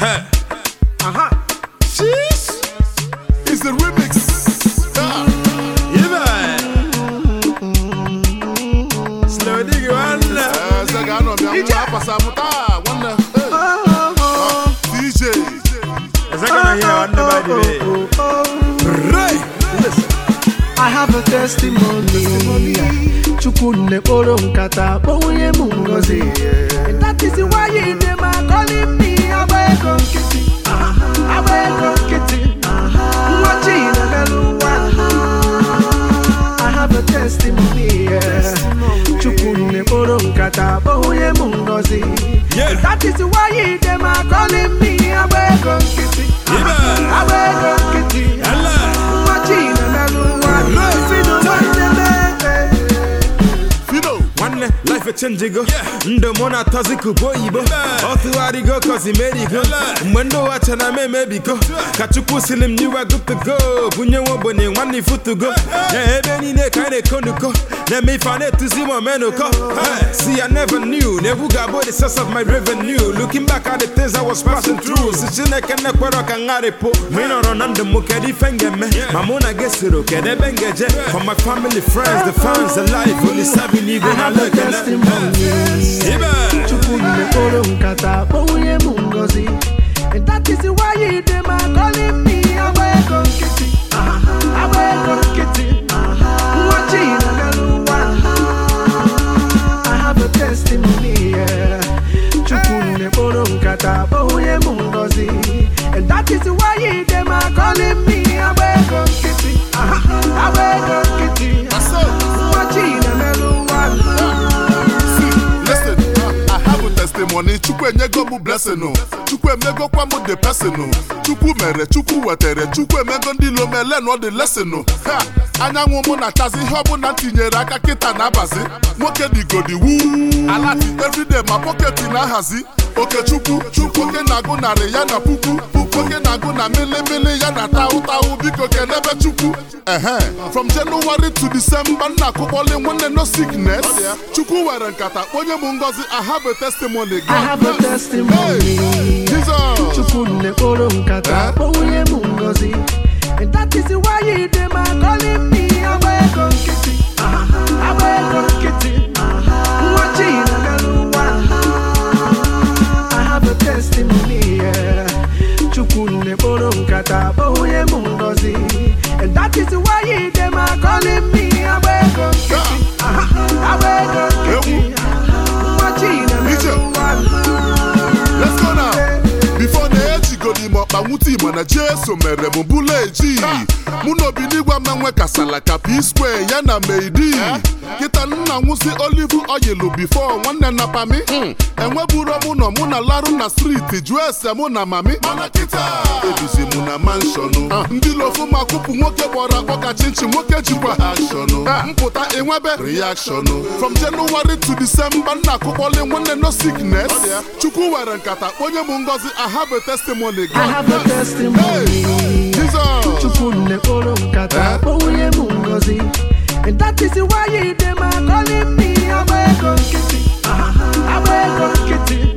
Hey. Aha. Sheesh. It's the remix. Ah. Yeah. Slow diggy one. Eh, sɛ ga anọ bịa nwa apasa m taa nwanne Eh. DJ Is that gonna hear one by the way? Right. I have a testimony. Chukwu nekporo nkata kpọnwụnye m ngozi. And that is why you dey my calling me agba ego nkịtị. Agba ego nkịtị. Nwa chi na-emelụ nwa. I have a testimony. Chukwu nekporo nkata kpọnwụnye m ngozi. Yeah. And that is why you dey my calling me agba ego nkịtị. Yeah. Agba ego nkịtị. Allah. Nwa chi na-emelụ nwa. Right. Si n'ụwa nlele. Fido nwanne life echenjigo ndụ mụ na tọziku bụ oyibo ọ tụgharịgo kozi merigo mgbe ndị ụwa chara m emebigo ka chukwu siri m nyiwa gutugo bunye nwa ogbenye nwanne ifutugo na ebe niile ka anyị na-ekonuko na-eme ife a na-etuzi m omenuko Hey, see I never knew na egwu ga-abụ the source of my revenue looking back at the things I was passing through si chineke na-ekwere ka ngharịpụ ma ị nọrọ na ndụ m kedu ife m ga-eme ma mụ na gị soro kedu ebe m ga-eje for my family friends the fans the life olisabi n'igwe I na have a lekene testimony. Ibe. Chukwu mekporo nkata kpọnwụnye m ngozi And that is why you dey my calling me agba ego nkịtị agba ego nkịtị nwa chi na-emelụ nwa I have a testimony yeah. Chukwu mekporo nkata kpọnwụnye m ngozi And that is why you dey my calling me agba ego nkịtị agba ego nkịtị Aso nwa chi na-emelụ nwa See, listen, uh, I have a testimony. Chukwu enyego m blessing o. Chukwu emegokwa m the person o. Chukwu mere, Chukwu wetere, Chukwu emego ndị ilo mele nọ the lesson o. Ha! Anyanwụ mụ na-achazi ihe ọbụla m tinyere aka kịta na-abazi. Nwoke digodi wuu. Alati everyday ma pọketi na-ahazi. Okechukwu, Chukwu oke na-agụ narị ya na puku. Puku oke na-agụ na milimili ya na taụ taụ biko kenebe Chukwu. Ehe. From January to December nna akụkpọli nwanne no sickness. Chukwu were nkata onye m ngozi I have a testimony. I have a testimony. Hey, Jesus. Chukwu nekporo nkata Eh? kpọnwụnye m ngozi And that is why you dey my calling me agba ego nkịtị agba ego nkịtị nwa chi na-emelụ nwa I have a testimony yeah. Chukwu nekporo nkata kpọnwụnye m ngozi And that is why you dey my calling me agba ego nkịtị agba ego nkịtị nwa chi na-emelụ nwa Let's go now. Before na ejigodi m ọkpa nwute igbo na jeso mere m bụla eji mụ na obinigwa menwe kasala ka p square ya na meidi kịta nna nwụsị olive oil before nwanne na pami enweburo mụ nọ mụ na larụ na striti jụọ ese mụ na mami mana kịta ebizi mụ na manshọnụ ndị lofu ma kụpụ nwoke kpọrọ akpọ ka chinchin nwoke jikwa akshọnụ mpụta enwebe reakshọnụ from January to December nna akụkpọli nwanne no sickness chukwu were nkata onye m ngozi I have a testimony I have a testimony. Jesus Chukwu nekporo nkata Eh? kpọnwụnye m ngozi And that is why you dey my calling me agba ego nkịtị agba ego nkịtị